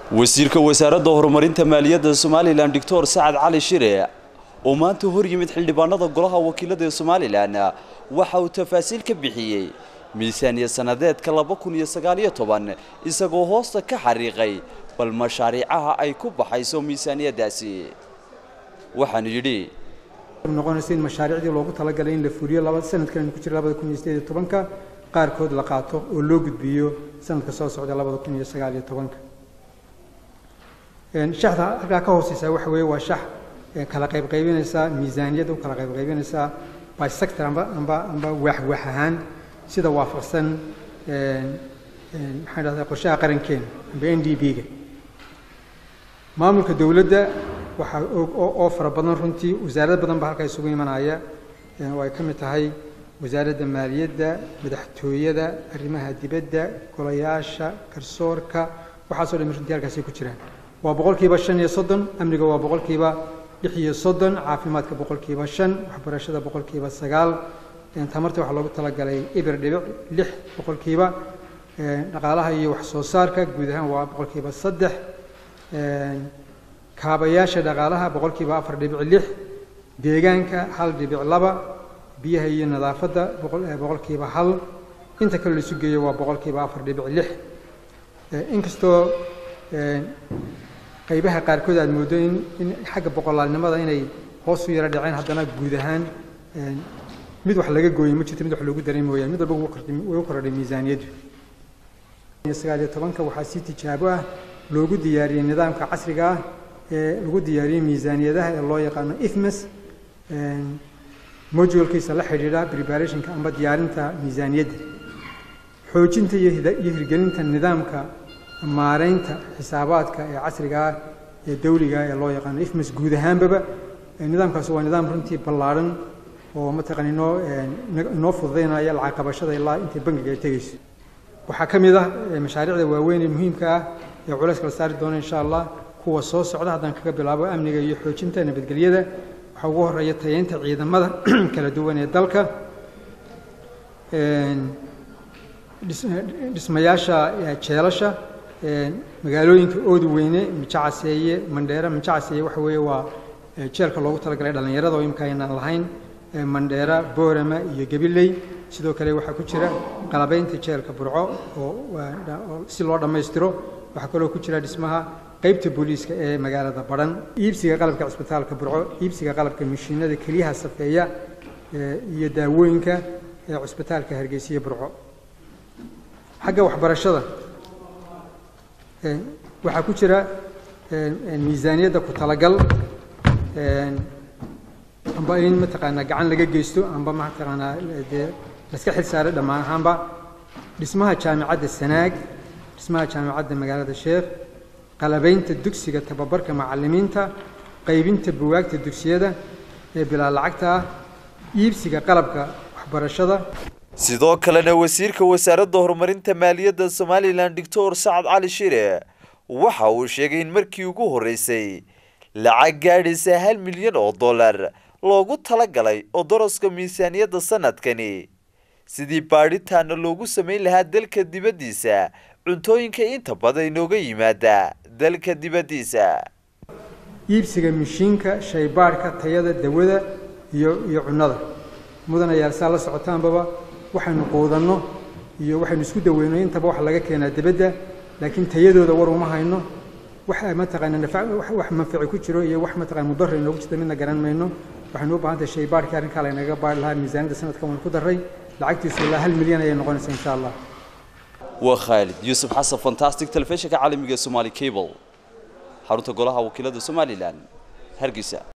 wasiirka wasaaradda horumarinta maaliyadda somalilan doctor sacad cali shire oo maanta hor yimid xildhibaanada golaha wakiilada ee somalilan waxa uu tafaasiil ka bixiyey miisaaniya sanadeedka laba kun iyo sagaaliyo toban isagoo hoosta ka xariiqay bal mashaariicaha ay ku baxayso miisaaniyadaasi waxaanu yidhi noqonaysa in mashaariicdii loogu talagalay in la fuliyo laba sanadkan ku jira labada kun iyo sideed iyo tobanka qaarkood la qaato oo loo gudbiyo sanadka soo socda labada kun iyo sagaal iyo tobanka shaxda halkaa ka hooseysa waxa weeye waa shax kala qaybqaybinaysa miisaaniyadda u kala qaybqaybinaysa by sector amba amba amba waax waax ahaan sida waafaqsan maxaan dhahdaa qorshaha qarankeena amba n d b-ga maamulka dowladda waxaa oo fara badan runtii wasaarad badan ba halkaa isugu imanaya oo ay ka mid tahay wasaaradda maaliyadda madaxtooyada arrimaha dibadda golayaasha garsoorka waxaasoo dhami runtii halkaasay ku jiraan waa boqolkiiba shan iyo soddon amniga waa boqolkiiba lix iyo soddon caafimaadka boqolkiiba shan waxbarashada boqolkiiba sagaal tamarta waxaa loogu talagalay ibir dhibic lix boqolkiiba dhaqaalaha iyo wax soo saarka guud ahaan waa boqolkiiba saddex kaabayaasha dhaqaalaha boqolkiiba afar dhibic lix deegaanka hal dhibic laba biyaha iyo nadaafadda boqolkiiba hal inta kale la isu geeyo waa boqolkiiba afar dhibic lix inkastoo qaybaha qaarkood aad mooddo in in xagga boqolaalnimada inay hoos u yaro dhaceen haddana guud ahaan mid wax laga gooyey ma jirto mid wax loogu daray mooyaane mid walba way u kordhay miisaaniyaddu sagaal iyo tobanka waxaa si tijaabo ah loogu diyaariyey nidaamka casriga ah ee lagu diyaariyey miisaaniyadaha ee loo yaqaano ifmes modulkiisa la xidhiidha preparationka amba diyaarinta miisaaniyadda xoojinta iyo hirgelinta nidaamka maareynta xisaabaadka ee casriga ah ee dawliga ee loo yaqaano ifmes guud ahaanbaba nidaamkaas waa nidaam runtii ballaadhan oo mataqaan inoo inoo fududaynaya lacag qabashada ilaa intay bangiga ay tegeyso waxaa ka mid ah mashaariicda waaweyn ee muhiimka ah ee culayska la saari doono insha allah kuwa soo socda haddaan kaga bilaabo amniga iyo xoojinta nabadgelyada waxaa ugu horeeya tayeynta ciidamada kala duwan ee dalka dhismayaasha jeelasha magaalooyinka oodu weyne mijacaseeye mandheera mijacaseeye waxa weeye waa jeelka loogu talagalay dhallinyarada oo imika aynaan lahayn mandheera boorama iyo gabiley sidoo kale waxaa ku jira qalabaynta jeelka burco oo si loo dhammaystiro waxaa kaloo ku jira dhismaha qaybta booliiska ee magaalada badhan iibsiga qalabka cisbitaalka burco iibsiga qalabka mashiinada keliyaha safeeya iyo daawooyinka ee cisbitaalka hargeysiya burco xagga waxbarashada waxaa ku jira miisaaniyadda ku talagal amba in mataqaanaa gacan laga geysto amba mataqaanaa dee laska xil saaray dhammaan ahaanba dhismaha jaamicadda sanaag dhismaha jaamicadda magaalada sheekh qalabaynta dugsiga tababarka macallimiinta qaybinta buwaagta dugsiyada ee bilaa lacagta ah iibsiga qalabka waxbarashada sidoo kalena wasiirka wasaaradda horumarinta maaliyadda somalilan doctor sacad cali shire waxa uu sheegay in markii ugu horreysay lacag gaadhaysa hal milyan oo dollar loogu talagalay oo daraska miisaaniyadda sanadkani sidii baadhitaana loogu samayn lahaa dalka dibaddiisa cuntooyinka inta badan inooga yimaada dalka dibaddiisa iibsiga mishiinka shaybaadhka tayada dawada iyo iyo cunnada mudan ayaa saa la socotaanbaba waxaynu quudanno iyo waxaynu isku daweyno intaba waxa laga keenaa dibadda laakiin tayadooda war uma hayno wax mataqaana wax manfici ku jiro iyo wax mataqana mudara inoogu jirta midna garan mayno waxaynu u baahan tahay shaybaadhkii arrinkaa laynaga baadhi lahaa miisaaniyadda sanadkan waynu ku darray lacagtiisu ilaa hal milyan ayay noqonaysaa insha allah waa khaalid yuusuf xasan fantastic telefishinka caalamiga ee somaali cable xarunta golaha wakiilada somalilan hargeysa